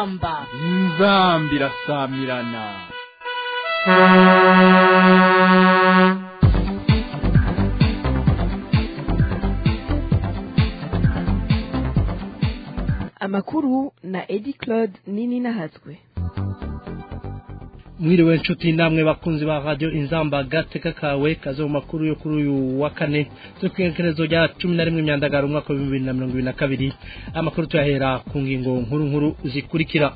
inzamba inzamba irasamirana amakuru na edi claude nini nahatswe mwiriwe nshuti namwe bakunzi ba radio inzamba gateka kawe kaze mu makuru yo kuri uyu wa kane zo kwekerezo rya 11 myandagaro umwaka wa 2022 amakuru tuyahera ku ngingo nkuru nkuru zikurikira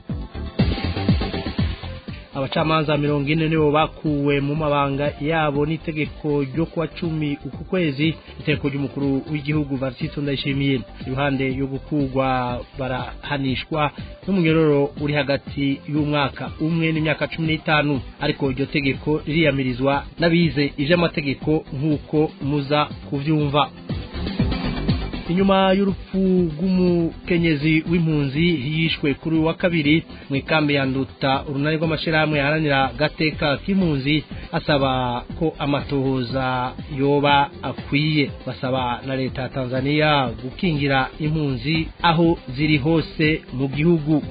abacamanza mirongo ine nibo bakuwe mu mabanga yabo n'itegeko ryo kuwa cumi uku kwezi itegeko ry'umukuru w'igihugu varisito ndayishimiye iruhande yo gukugwa barahanishwa n'umunyororo uri hagati y'umwaka umwe n'imyaka cumi n'itanu ariko iryo tegeko ririyamirizwa n'abize ivy'amategeko nk'uko muza kuvyumva inyuma y'urupfu rw'umukenyezi w'impunzi yishwe kuri wa kabiri mu ikambi ya nduta urunani rw'amashyirahamwe yaharanira gateka k'impunzi asaba ko amatohoza yoba akwiye basaba na leta ya tanzania gukingira impunzi aho ziri hose mu gihugu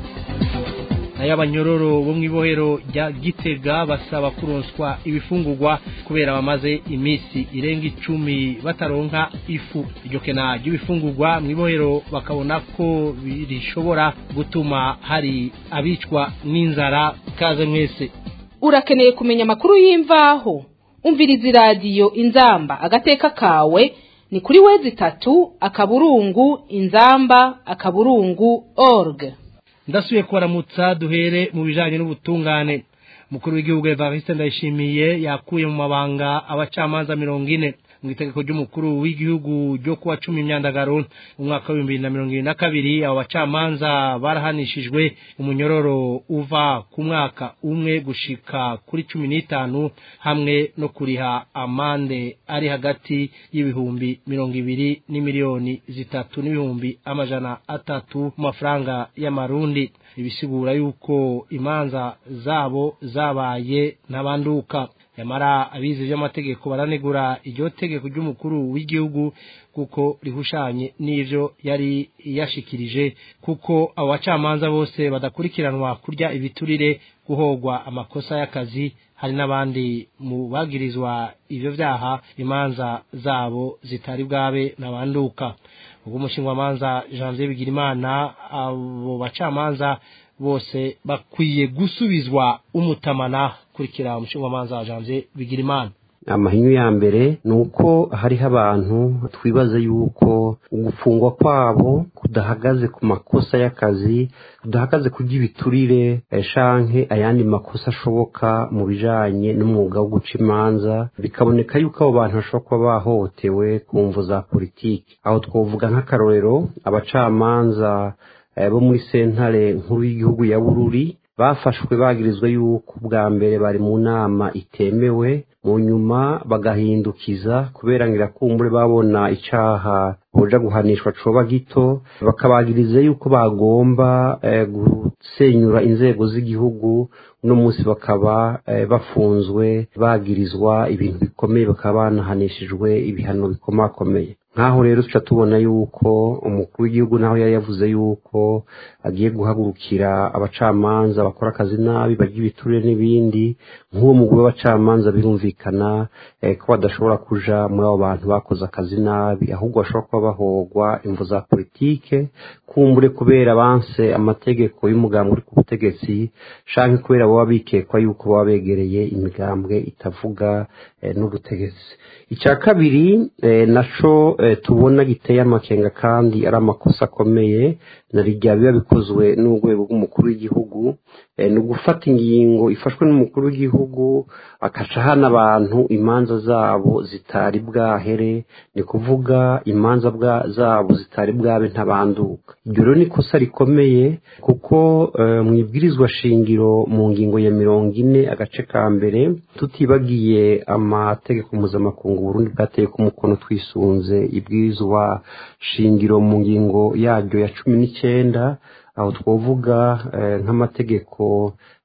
nayo abanyororo bo mu ibohero rya gitega basaba kuronswa ibifungurwa kubera bamaze iminsi irenga icumi bataronka ifu iryo kena ry'ibifungurwa mu ibohero bakabona ko rishobora gutuma hari abicwa n'inzara kaze mwese urakeneye kumenya amakuru y'imvaho umviriza iradiyo inzamba agateka kawe ni kuri wezi itatu akaburungu inzamba akaburungu org ndasubiye kubaramutsa duhere mu bijanye n'ubutungane mukuru w'igihugu Evariste Ndayishimiye yakuye mu mabanga abacamanza mirongo ine mu itegeko ry'umukuru w'igihugu ryo kuwa cumi imyandagaro umwaka w'ibihumbi bibiri na mirongo ibiri na kabiri abo bacamanza barahanishijwe umunyororo uva ku mwaka umwe gushika kuri cumi n'itanu hamwe no kuriha amande ari hagati y'ibihumbi mirongo ibiri n'imiliyoni zitatu n'ibihumbi amajana atatu mu mafaranga y'amarundi ibisigura yuko imanza zabo zabaye ntabanduka nyamara abizi by'amategeko baranegura iryo tegeko ry'umukuru w'igihugu kuko rihushanye n'ivyo yari yashikirije kuko abo bacamanza bose badakurikiranwa kurya ibiturire guhogwa amakosa y'akazi hari n'abandi mu bagirizwa ivyo vyaha imanza zabo zitari bwabe nabanduka ubwo umushingamanza Janvier Bigirimana abo bacamanza bose bakwiye gusubizwa umutamana kurikira umushingamanza Janvier Bigirimana amahinyu ya mbere ni uko hariho abantu twibaza yuko ugufungwa kwabo kudahagaze ku makosa y'akazi kudahagaze ku by'ibiturire shanke ayandi makosa ashoboka mu bijanye n'umwuga wo guca imanza bikaboneka yuko abo bantu bashobora kuba bahohotewe ku mvu za politiki aho twovuga nk'akarorero abacamanza bo muri sentare nkuru y'igihugu ya bururi bafashwe bagirizwa yuko bwa mbere bari mu nama itemewe mu nyuma bagahindukiza kubera ngo irakumbure babona icaha boja guhanishwa coba gito bakabagiriza yuko bagomba gusenyura inzego z'igihugu uno munsi bakaba bafunzwe bagirizwa ibintu bikomeye bakaba banahanishijwe ibihano bikomakomeye nk'aho rero tuca tubona yuko umukuru w'igihugu naho yari yavuze yuko agiye guhagurukira abacamanza bakora akazi nabi barya ibiturire n'ibindi nk'uwo mugwi w'abacamanza birumvikana ko badashobora kuja muri abo bantu bakoze akazi nabi ahubwo bashobora kuba bahogwa imvu za politike kumbure kubera banse amategeko y'umugambi uri ku butegetsi canke kubera baba bikekwa yuko baba begereye imigambwe itavuga n'ubutegetsi icya kabiri naco tubona giteye amakenga kandi ari amakosa akomeye na rya biba bikozwe n'urwego rw'umukuru w'igihugu ni ugufata ingingo ifashwe n'umukuru w'igihugu akaca hana abantu imanza zabo zitari bwahere ni kuvuga imanza zabo zitari bwabe ntabanduka iryo rero ni ikosa rikomeye kuko mu ibwirizwa shingiro mu ngingo ya mirongo ine agace ka mbere tutibagiye amategeko mpuzamakungu Burundi bwateye ku mukono twisunze ibwirizwa shingiro mu ngingo yaryo ya cumi n'icyenda aho twavuga nk'amategeko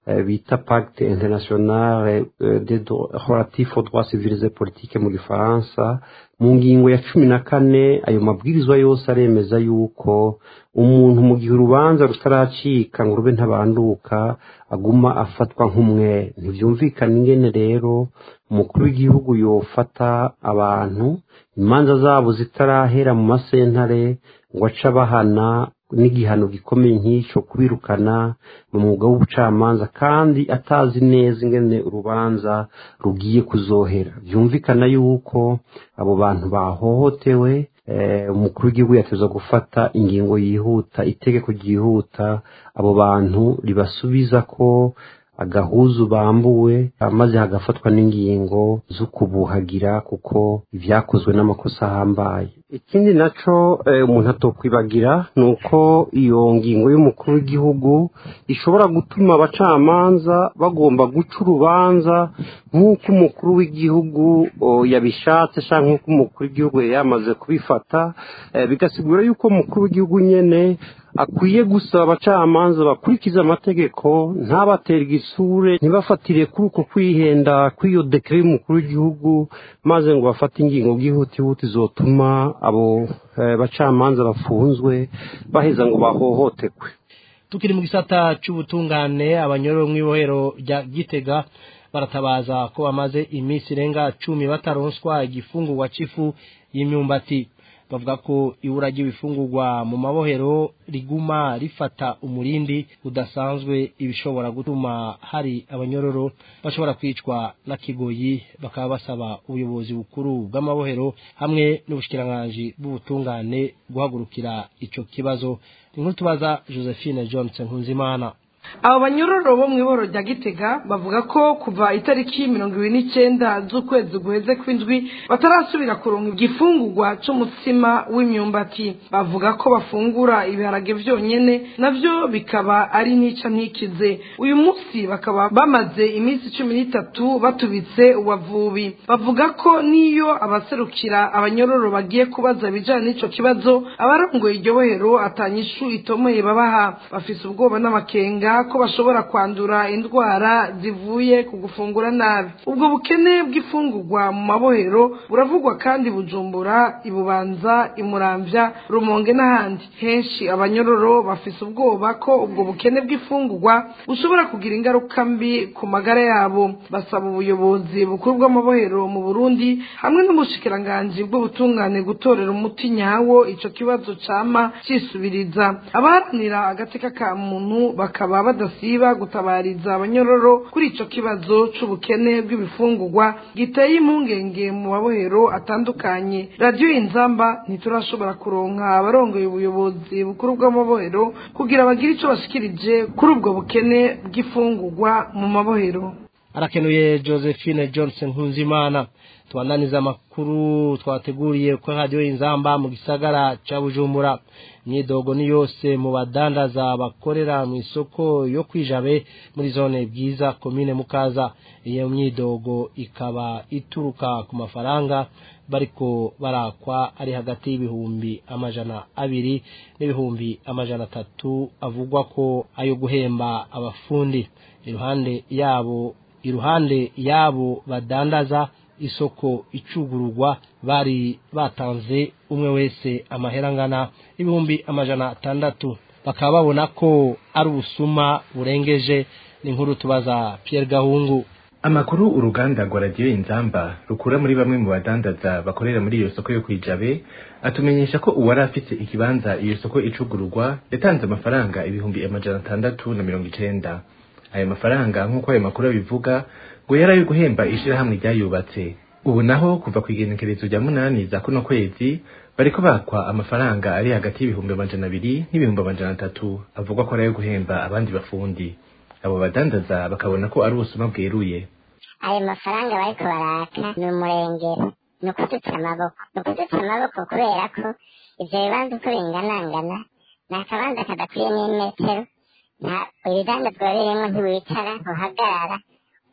bita pacte international relatif aux droits civils et politiques mu gifaransa mu ngingo ya cumi na kane ayo mabwirizwa yose aremeza yuko umuntu mu gihe urubanza rutaracika ngo rube ntabanduka aguma afatwa nk'umwe ntibyumvikana ingene rero umukuru w'igihugu yofata abantu imanza zabo zitarahera mu masentare ngo aca bahana n'igihano gikomeye nk'icyo kubirukana mu mwuga w'ubucamanza kandi atazi neza ingene urubanza rugiye kuzohera byumvikana yuko abo bantu bahohotewe umukuru w'igihugu yateza gufata ingingo yihuta itegeko ryihuta abo bantu ribasubiza ko agahuzu bambuwe maze hagafatwa n'ingingo zo kubuhagira kuko ibyakozwe n'amakosa ahambaye ikindi nacyo umuntu atokwibagira ni uko iyo ngingo y'umukuru w'igihugu ishobora gutuma abacamanza bagomba guca urubanza nk'uko umukuru w'igihugu yabishatse cyangwa nk'uko umukuru w'igihugu yari yamaze kubifata bigasigura yuko umukuru w'igihugu nyine akwiye gusaba abacamanza bakurikiza amategeko ntabatere igisure ntibafatire kuri uko kwihenda kw'iyo dekere y'umukuru w'igihugu maze ngo bafate ingingo bwihutihuti zotuma abo bacamanza bafunzwe baheza ngo bahohotekwe tukiri mu gisata cy'ubutungane abanyororo mu ibohero rya gitega baratabaza ko bamaze iminsi irenga cumi bataronswa igifungurwa cy'ifu y'imyumbati bavuga ko ibura ry'ibifungurwa mu mabohero riguma rifata umurindi udasanzwe ibishobora gutuma hari abanyororo bashobora kwicwa na kigoyi bakaba basaba ubuyobozi bukuru bw'amabohero hamwe n'ubushikiranganji bw'ubutungane guhagurukira icyo kibazo inkuru tubaza josephine johnson nkunzimana abo banyororo bo mu iboro rya gitega bavuga ko kuva itariki mirongo ibiri n'icyenda z'ukwezi guheze kw'indwi batarasubira kuronka igifungurwa c'umutsima w'imyumbati bavuga ko bafungura ibiharage vyonyene navyo bikaba ari nica ntikize uyu munsi bakaba bamaze iminsi cumi n'itatu batubitse uwavubi bavuga ko niyo abaserukira abanyororo bagiye kubaza ibijanye n'ico kibazo abarongoye iryo bohero atanyishu itomoye babaha bafise ubwoba n'amakenga ko bashobora kwandura indwara zivuye ku gufungura nabi ubwo bukene bw'ifungurwa mu mabohero buravugwa kandi bujumbura ibubanza imuramvya rumonge n'ahandi henshi abanyororo bafise ubwoba ko ubwo bukene bw'ifungurwa bushobora kugira ingaruka mbi ku magara yabo basaba ubuyobozi bukuru bw'amabohero mu burundi hamwe n'umushikiranganji bw'ubutungane gutorera umuti nyawo ico kibazo cama cisubiriza abaharanira agateka ka muntu bakaba badasiba gutabariza abanyororo kuri ico kibazo c'ubukene bw'ibifungurwa giteye impungenge mu mabohero atandukanye radiyo inzamba ntiturashobora kuronka abarongoye ubuyobozi bukuru bw'amabohero kugira bagire ico bashikirije kuri ubwo bukene bw'ifungurwa mu mabohero arakenuye josephine johnson nkunzimana tubandaniza amakuru twateguriye kuri radiyo inzamba mu gisagara cya bujumbura imyidogo ni yose mu badandaza bakorera mu isoko yo kwijabe muri zone bwiza komine mukaza iyo myidogo ikaba ituruka ku mafaranga bariko barakwa ari hagati y'ibihumbi amajana abiri n'ibihumbi amajana atatu avugwa ko ayo guhemba abafundi iruhande yabo iruhande yabo badandaza isoko icugururwa bari batanze umwe wese amahera angana ibihumbi amajana atandatu bakaba babona ko ari ubusuma burengeje n'inkuru tubaza Pierre Gahungu amakuru uruganda rwa radiyo inzamba rukura muri bamwe mu badandaza bakorera muri iyo soko yo kwijabe atumenyesha ko uwari afite ikibanza iyo soko icugururwa yatanze amafaranga ibihumbi amajana atandatu na mirongo icenda ayo mafaranga nk'uko ayo makuru abivuga ngo yari ayo guhemba ishirahamwe ryayubatse ubu naho kuva ku igenekerezo rya munani za kuno kwezi bariko bakwa amafaranga ari hagati y'ibihumbi amajana abiri n'ibihumbi amajana atatu avugwa ko ari ayo guhemba abandi bafundi abo badandaza bakabona ko ari ubusuma bweruye ayo mafaranga bariko baraka ni umurengero ni ukudutsa amaboko ni ukudutsa amaboko kubera ko ivyo bibanza uko binganangana ni akabanza kadakwiye n'imetero nta ibidandazwa birimwo ntiwicara ntuhagarara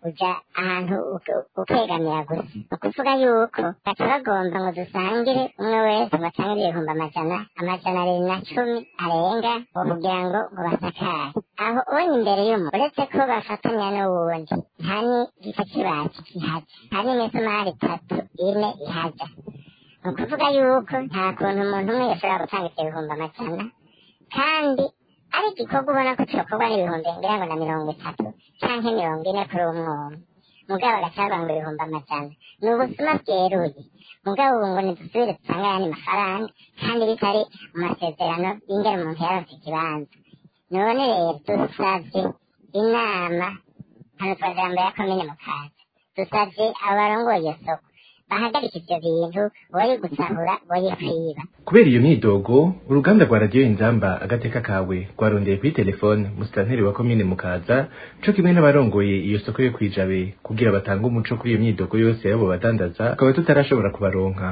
uja ahantu uke- ukegamira gusa ni ukuvuga yuko baca bagomba ngo dusangire umwe wese ngo atangire ibihumbi amajana amajana abiri na cumi arenga ngo kugira ngo ngo basakare aho ubonye imbere y'umu uretse ko bafatanya n'uwundi nta n'igika kibati kihaja nta n'imisumari itatu ine ihaja ni ukuvuga yuko nta kuntu umuntu umwe yashobora gutanga ibyo bihumbi amajana kandi ari igikorwa ubona ko cyokorwa n'ibihumbi ngira ngo na mirongo itatu canke mirongo ine kuri umwe umwe mugabo agacaga ngo ibihumbi amajana ni ubusuma bweruye mugabo ubu ngo nidusubire dusange ayandi mafaranga kandi bitari mu masezerano y'ingene umuntu yaronse ikibanza none rero dusavye inama hano twajambo ya komine mukaza dusavye abo barongoye iyo soko bahagarika ivyo bintu boye gusahura boye kwiba kubera iyo myidogo uruganda rwa radiyo inzamba agateka kawe rwarondeye kuri telefone musitanteri wa komine mukaza co kimwe n'abarongoye iyo soko yo kwijabe kugira batange umuco kuri iyo myidogo yose y'abo badandaza akaba tutarashobora kubaronka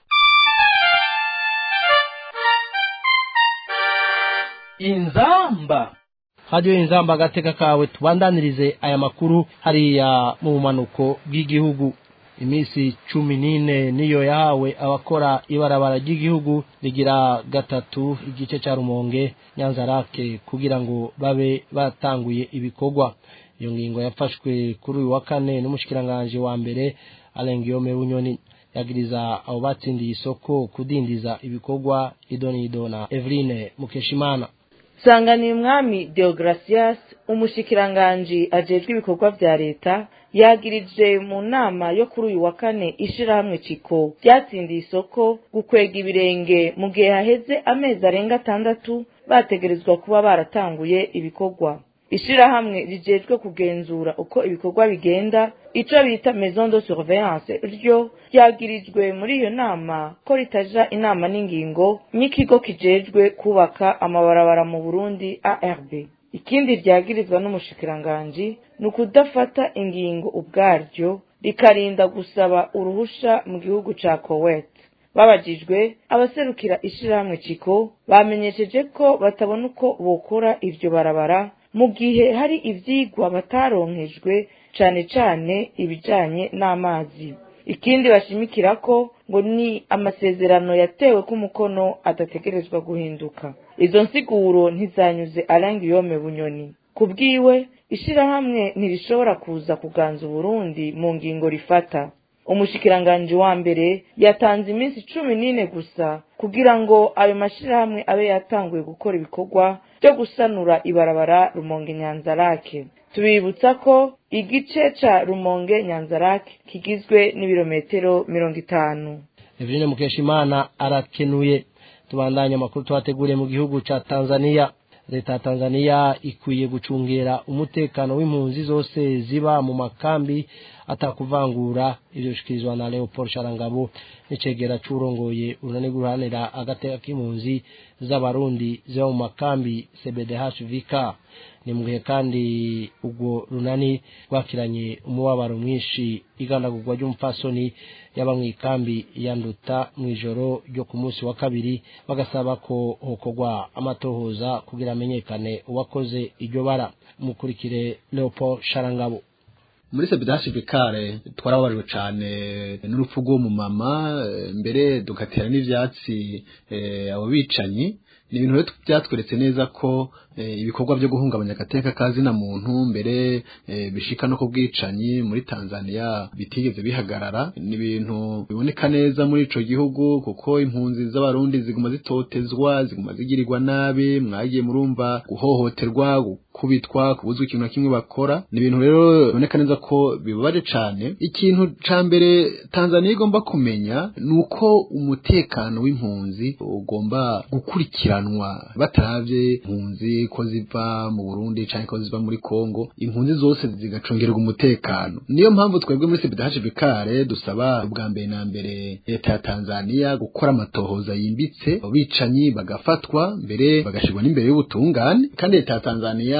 inzamba hadiyo inzamba agateka kawe tubandanirize aya makuru hariya mu bumanuko bw'igihugu iminsi cumi n'ine niyo yahawe abakora ibarabara ry'igihugu rigira gatatu igice cya rumonge nyanzarake kugira ngo babe batanguye ibikorwa iyo ngingo yafashwe kuri uyu wa kane n'umushikiranganji wa mbere arengiyome bunyoni yagiriza abo batsindiye isoko kudindiza ibikorwa idonido na eveline mukeshimana sanganiye umwami deogratias umushikiranganji ajejwe ibikorwa vya leta yagirije mu nama yo kuri uyu wa kane ishirahamwe ciko ryatsindiye isoko gukwega ibirenge mu gihe haheze amezi arenga atandatu bategerezwa kuba baratanguye ibikorwa ishirahamwe rijejwe kugenzura uko ibikorwa bigenda ico bita maison de surveillance ryo ryagirijwe muri iyo nama ko ritaja inama n'ingingo n'ikigo kijejwe kubaka amabarabara mu burundi arb ikindi ryagirizwa n'umushikiranganji ni ukudafata ingingo ubwaryo rikarinda gusaba uruhusha mu gihugu ca kowet babajijwe abaserukira ishirahamwe ciko bamenyesheje ko batabona uko bokora iryo barabara mu gihe hari ivyigwa bataronkejwe cane cane ibijanye n'amazi ikindi bashimikira ko ngo ni amasezerano yatewe ko umukono adategerezwa guhinduka izo nsiguro ntizanyuze arangi yome bunyoni ku bwiwe ishirahamwe ntirishobora kuza kuganza uburundi mu ngingo rifata umushikiranganji wa mbere yatanze iminsi cumi n'ine gusa kugira ngo ayo mashirahamwe abe yatanguye gukora ibikorwa byo gusanura ibarabara rumonge nyanzarake tubibutsa ko igice ca rumonge nyanzarake kigizwe n'ibirometero mirongo itanu eveline mukeshimana arakenuye tubandanya amakuru twateguriye mu gihugu ca tanzania leta ya tanzania ikwiye gucungera umutekano w'impunzi zose ziba mu makambi atakuvangura ivyo bishikirizwa na leopold sharangabo n'icegera c'urongoye urunani guharanira agateka k'impunzi z'abarundi ziba mu makambi cbdhvk ni mu gihe kandi ubwo runani rwakiranye umubabaro mwinshi igandagurwa ry'umupfasoni yaba mu ikambi ya nduta mu ijoro ryo ku munsi wa kabiri bagasaba ko hokorwa amatohoza kugira amenyekane uwakoze iryo bara mukurikire leopold sharangabo muri sebidashi vikare twarababajwe cyane n'urupfu rw'uwo mumama mbere dugatera n'ivyatsi abo bicanyi ni ibintu rero byatweretse neza ko ibikorwa byo guhungabanya agateka kazina muntu mbere bishika no ku bwicanyi muri Tanzania bitigeze bihagarara ni ibintu biboneka neza muri ico gihugu kuko impunzi z'abarundi ziguma zitotezwa ziguma zigirirwa nabi mwagiye murumva guhohoterwa gukubitwa kubuzwa ikintu na kimwe bakora ni ibintu rero biboneka neza ko bibabaje cane ikintu ca mbere Tanzania igomba kumenya nuko umutekano w'impunzi ugomba gukurikiranwa bataravye impunzi ko ziva mu Burundi canke ko ziva muri Kongo impunzi zose zigacungerwa umutekano niyo mpamvu twebwe muri CBDH Bikare dusaba ubwa mbere na mbere leta ya Tanzania gukora amatohoza yimbitse abicanyi bagafatwa mbere bagashirwa n'imbere y'ubutungane kandi leta ya Tanzania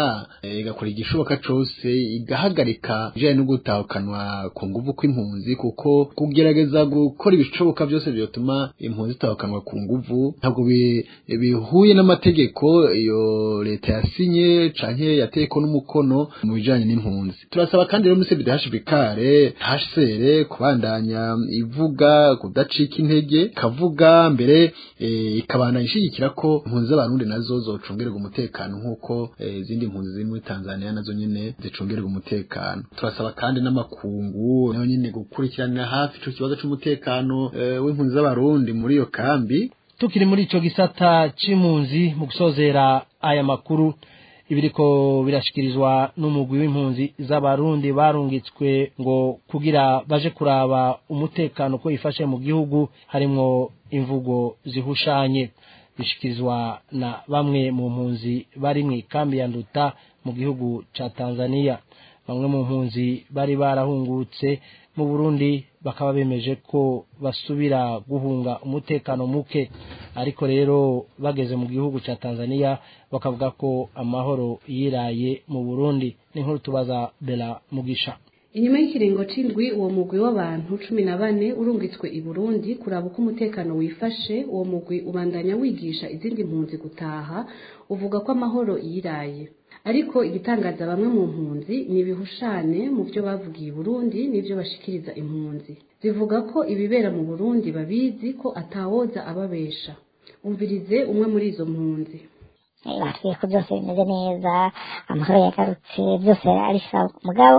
Tanzania eh, igakora igishoboka cose igahagarika ibijanye no gutahukanwa ku nguvu kw'impunzi kuko kugerageza gukora ibishoboka byose byotuma impunzi zitahukanwa ku nguvu ntabwo bi- bihuye n'amategeko iyo leta yasinye canke yateko n'umukono mu bijanye n'impunzi turasaba kandi rero muri CBDH kare HCR kubandanya ivuga kudacika intege kavuga mbere eh, ikabana ishigikira ko impunzi z'abarundi nazo zocungererwa umutekano nk'uko eh, izindi mpunzi ziri muri Tanzania nazo nyene zicungererwa umutekano turasaba kandi n'amakungu nayo nyene gukurikiranira hafi ico kibazo c'umutekano eh, w'impunzi z'abarundi muri iyo kambi tukiri muri ico gisata c'impunzi mu gusozera aya makuru ibiriko birashikirizwa n'umugwi w'impunzi z'abarundi barungitswe ngo kugira baje kuraba umutekano ko ifashe mu gihugu harimwo imvugo zihushanye bishikirizwa na bamwe mu mpunzi bari mu ikambi ya nduta mu gihugu ca Tanzania bamwe mu mpunzi bari barahungutse mu Burundi bakaba bemeje ko basubira guhunga umutekano muke ariko rero bageze mu gihugu ca Tanzania bakavuga ko amahoro yiraye mu Burundi n'inkuru tubaza Bella Mugisha inyuma y'ikiringo c'indwi uwo mugwi w'abantu cumi na bane urungitswe i burundi kuraba uko umutekano wifashe uwo mugwi ubandanya wigisha izindi mpunzi gutaha uvuga ko amahoro yiraye ariko igitangaza bamwe mu mpunzi ni ibihushane mu byo bavugiye i burundi n'ibyo bashikiriza impunzi zivuga ko ibibera mu burundi babizi ko atawoza ababesha umvirize umwe muri izo mpunzi batwiye ko byose bimeze neza amahoro yagarutse byose ari sawa mugabo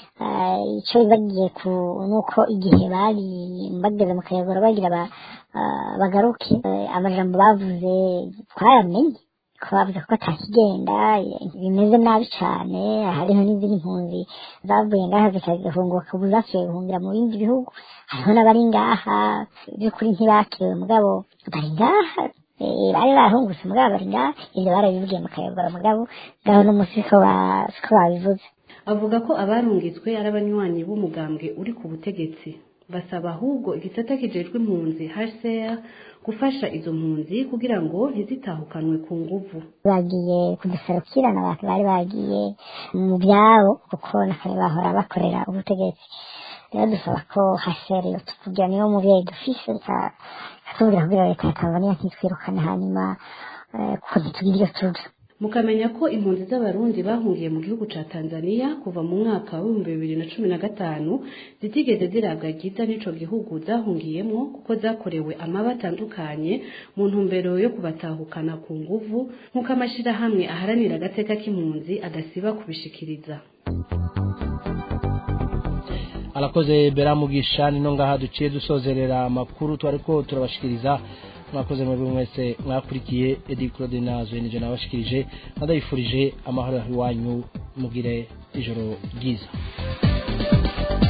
eh, icyo bagiye ku nuko igihe bari bageze mu kayogoro bagira ba, ah, bagaruke eh, amajambo bavuze twaramenye ko bavuze ko atakigenda eh, bimeze nabi cyane hariho n'izindi mpunzi zavuye ngaha zikagahunguka ubu zasubiye guhungira mu bindi bihugu hariho n'abari ngaha by'ukuri ntibakiriwe mugabo bari ngaha Eh, bari barahungutse mugabo bari ngaha ibyo barabibwiye mu kayogoro mugabo ngaho n'umunsi siko ba- siko babivuze avuga ko abarungitswe ari abanywanyi b'umugambwe uri ku butegetsi basaba ahubwo igisata kijejwe impunzi HCR gufasha izo mpunzi kugira ngo ntizitahukanwe ku nguvu bagiye kuduserukira n'abantu bari bagiye mu byabo kuko nakare bahora bakorera ubutegetsi rero dusaba ko hasere tukugira niyo mubyeyi dufise ika- ikatubwira kugira leta ya tanzania ntitwirukane hanyuma eh, kuko ntitugira iyo tuja mukamenya ko impunzi z'abarundi bahungiye mu gihugu ca Tanzania kuva mu mwaka w'ibihumbi bibiri na cumi na gatanu zitigeze zirabwa ryiza n'ico gihugu zahungiyemwo kuko zakorewe amaba atandukanye mu ntumbero yo kubatahukana ku nguvu nk'uko amashirahamwe aharanira agateka k'impunzi adasiba kubishikiriza arakoze Bella Mugisha nino ngaha duciye dusozerera amakuru twariko turabashikiriza mwakoze mwebwe mwese mwakurikiye Edi Claude Nazo nije nabashikirije ndabifurije amahoro iwanyu mugire ijoro ryiza